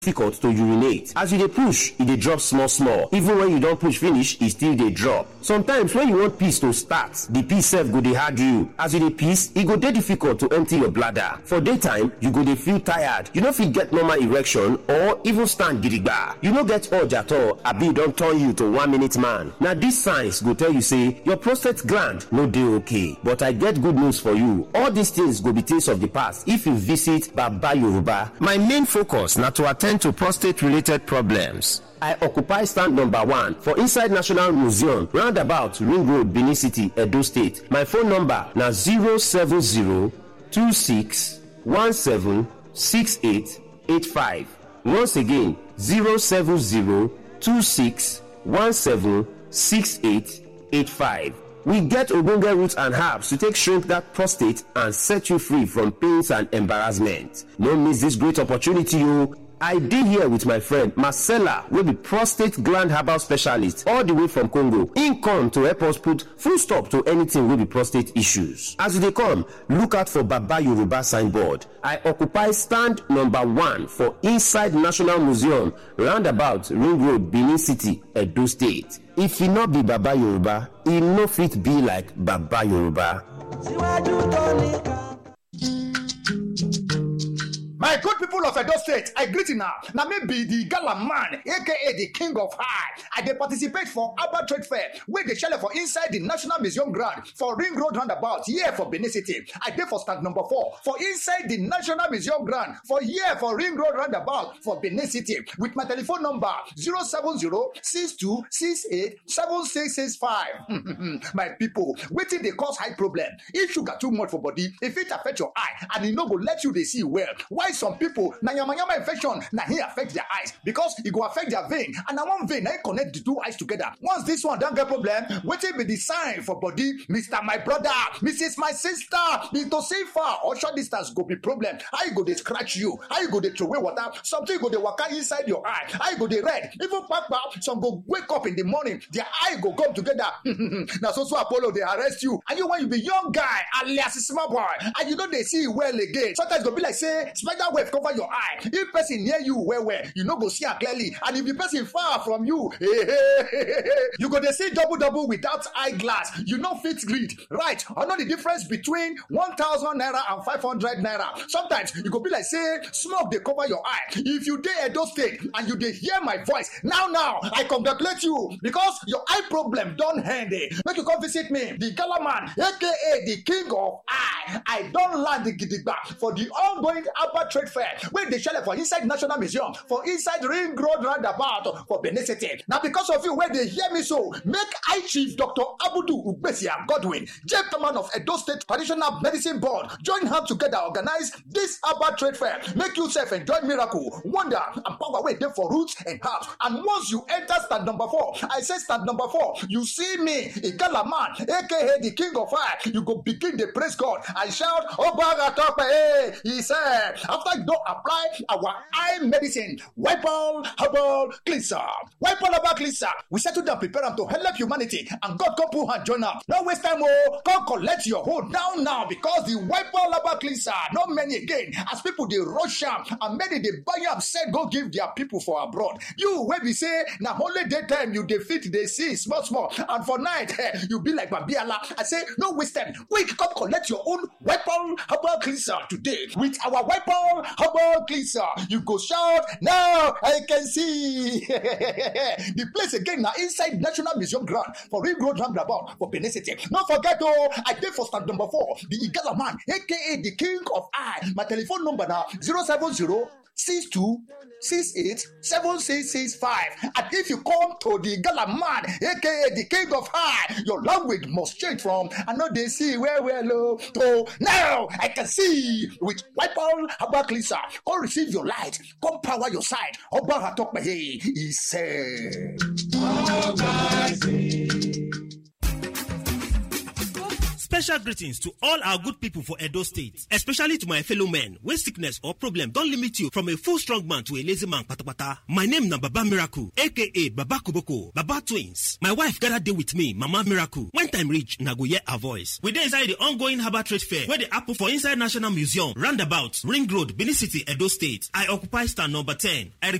difficult to urinate as you dey push e dey drop small small even when you don push finish e still dey drop sometimes when you want piss to start the piss sef go dey hard you as you dey piss e go dey difficult to empty your bladder for daytime you go dey feel tired you no fit get normal erection or even stand gidigba you no get urge at all abi e don turn you to one minute man na these signs go tell you say your prostate gland no dey okay but i get good news for you all these things go be things of the past if you visit baba yoruba my main focus na to attend to prostate related problems I occupy stand number one for inside National Museum, roundabout Ring Road, Benin City, Edo State. My phone number na 070-2617-6885. Once again, 070-2617-6885. We get ogbonge roots and herbs to take shrink that prostate and set you free from pains and embarrassment. No miss this great opportunity o. I dey here with my friend Marcella wey be prostate gland herbal specialist all the way from Congo. Im come to help us put full stop to anything wey be prostate issues. As you dey come, look out for Baba Yoruba signboard. I occupy stand number one for inside National Museum roundabout Ring Road, Benin City, Edo State. If e no be Baba Yoruba, e no fit be like Baba Yoruba. síwájú tó nìkan. My good people of Edo State, I greet you now. Now me be the gala man, aka the king of high. I dey participate for Abba Trade Fair, where they shell for inside the National Museum ground for Ring Road roundabout, here for Benin City. I dey for stand number four for inside the National Museum ground for here for Ring Road roundabout for Benin City with my telephone number 070-6268-7665. my people, wetin dey cause high problem? If sugar too much for body, if it affect your eye and e no go let you dey see well, why some people na yamayama infection na hin affect their eyes because e go affect their vein and na one vein na hin connect the two eyes together once this one don get problem wetin be the sign for body mr my brother mrs my sister into see far or short distance go be problem how e go dey scratch you how e go dey throway water something go dey waka inside your eye how e go dey red even kpakpa some go wake up in the morning their eye go come together na so so apollo dey arrest you and you when you be young guy alias small boy and you no dey see well again sometimes e go be like say spider web cover your eye if person near you well well you no go see am clearly and if the person far from you you go dey see double double without eye glass you no fit read right or know the difference between one thousand naira and five hundred naira sometimes e go be like say smoke dey cover your eye if you dey edo state and you dey hear my voice now now i congratulate you because your eye problem don end eh make you come visit me the gala man aka the king of eye i don land gidigba for the ongoing Abba Trade Fair wey dey shele for inside National Museum for inside Ring Road roundabout for Benin City. Na because of you wey dey hear me so, make I Chief Dr. Abudu Ugbesia Godwin, Chairman of Edo State Traditional Medicine Board, join hands together organize this Abba Trade Fair. Make you sef enjoy miracle, wonder and power wey dey for roots and herbs. And once you enter stand number four, I say stand number four, you see me, Igala man, aka the King of Fire, you go begin dey praise God and shout, Obaga Tope, hey, he said, after you don apply our eye medicine wipol herbal cleanser wipol herbal cleanser we settle down prepare am to help humanity and god come put hand join am no waste time o come collect your hold now now because the wipol herbal cleanser no many again as people dey rush am and many dey buy am sell go give their people for abroad you wey be say na only day time you dey fit dey see small small and for night eh, you be like babiala i say no waste time quick come collect your own wipol herbal cleanser today with our wipol herbal cleanser you go shout now i can see the place again na inside national museum ground for ring road roundabout for benin city no forget o i dey for stand number four the igala man aka the king of eye my telephone number na zero seven zero six two six eight seven six six five and if you come to the gala man aka the king of high your language must change from i no dey see well well o to now i can see with wipol herbal cleanser come receive your light come power your side ọba atọpẹyẹ he said. Special greetings to all our good people for Edo State, especially to my fellow men when sickness or problem don limit you from a full strong man to a lazy man patapata. My name na Baba Miracle, aka Baba Koboko, Baba Twins. My wife gather dey with me, Mama Miracle. When time reach, na go hear her voice. We dey inside the ongoing Harbour Trade Fair wey dey happen for inside National Museum, roundabout, Ring Road, Benin City, Edo State. I occupy stand number 10. I